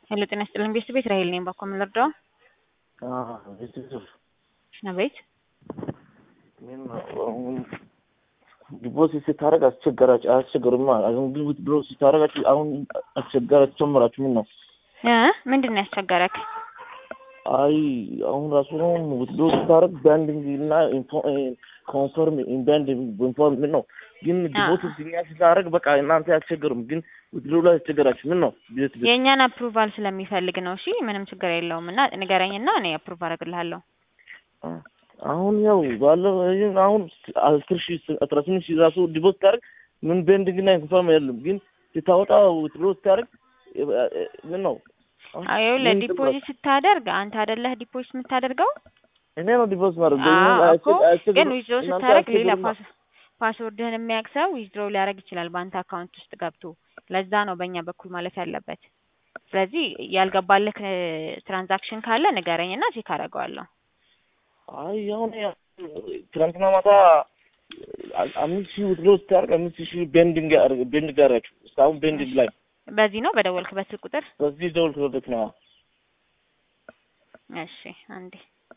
ሄሎ ጤና ይስጥልኝ ቤተሰብ ቤት ራሄል ነኝ። ባኮ ምን ልርዳው? ቤተሰብ አቤት ዲፖዚት ስታደርግ አስቸገራች አስቸገሩማ። አሁን ብዙ ብሎ ስታደርጋችሁ አሁን አስቸገራችሁ ጨምራችሁ ምን ነው? እ ምንድን ነው ያስቸገረክ? አይ አሁን ራሱ ነው ብሎ ስታደርግ ባንዲንግ እና ኮንፈርም ባንድ ኢንፎርም ምን ነው ግን ዲፖዚት እኛ ስታደርግ በቃ እናንተ አያስቸግሩም፣ ግን ብድሩ ላይ ያስቸገራችሁ ምን ነው? ቤት ቤት የእኛን አፕሩቫል ስለሚፈልግ ነው። እሺ ምንም ችግር የለውም እና ንገረኝና እኔ አፕሩቭ አደርግልሃለሁ። አሁን ያው ባለው አሁን አስር ሺህ አስራ ስምንት ሺህ ራሱ ዲፖዚት ስታደርግ ምን ቤንዲንግ እና ኢንፎርም የለም፣ ግን ስታወጣ ብሎ ስታደርግ ምን ነው ይኸውልህ ዲፖዚት ስታደርግ አንተ አይደለህ ዲፖዚት የምታደርገው እኔ ነው ዲፖዚት ማድረግ እኮ ግን ዊዝድሮ ስታደርግ ሌላ ፓስወርድህን የሚያውቅ ሰው ዊዝድሮ ሊያደርግ ይችላል በአንተ አካውንት ውስጥ ገብቶ። ለዛ ነው በእኛ በኩል ማለት ያለበት። ስለዚህ ያልገባልህ ትራንዛክሽን ካለ ንገረኝና ቼክ አደርገዋለሁ። አይ አሁን ትናንትና ማታ አምስት ሺህ ውድሮ ስታደርግ አምስት ሺህ ቤንዲንግ ቤንዲንግ አደረጋችሁ። እስካሁን ቤንዲንግ ላይ በዚህ ነው በደወልክበት ስልክ ቁጥር? በዚህ ደወልኩበት ነው። እሺ አንዴ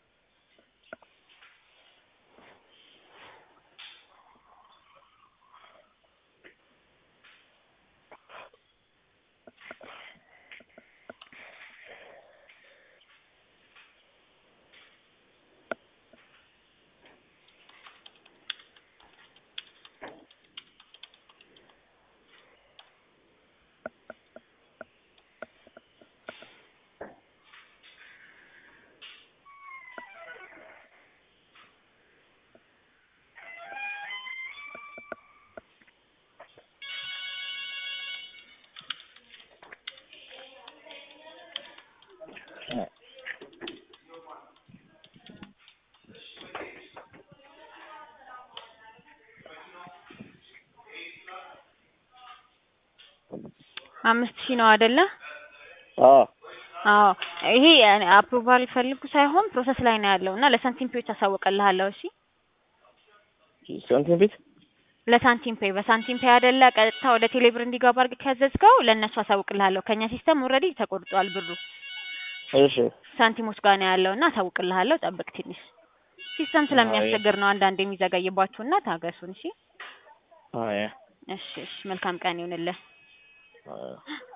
አምስት ሺህ ነው አይደለ? አዎ አዎ ይሄ አፕሩቫል ፈልጉ ሳይሆን ፕሮሰስ ላይ ነው ያለው እና ለሳንቲም ፔዎች አሳውቅልሃለሁ። እሺ ሳንቲም ቤት ለሳንቲም ፔይ በሳንቲም ፔይ አይደለ ቀጥታ ወደ ቴሌብር እንዲገባ አድርገህ ካዘዝከው ለእነሱ አሳውቅልሃለሁ። ከኛ ሲስተም ኦልሬዲ ተቆርጧል ብሩ እሺ ሳንቲሞች ጋር ነው ያለው እና አሳውቅልሃለሁ። ጠብቅ ትንሽ ሲስተም ስለሚያስቸግር ነው አንዳንድ የሚዘገይባችሁ እና ታገሱን። እሺ አይ እሺ እሺ መልካም ቀን ይሁንልህ። አይ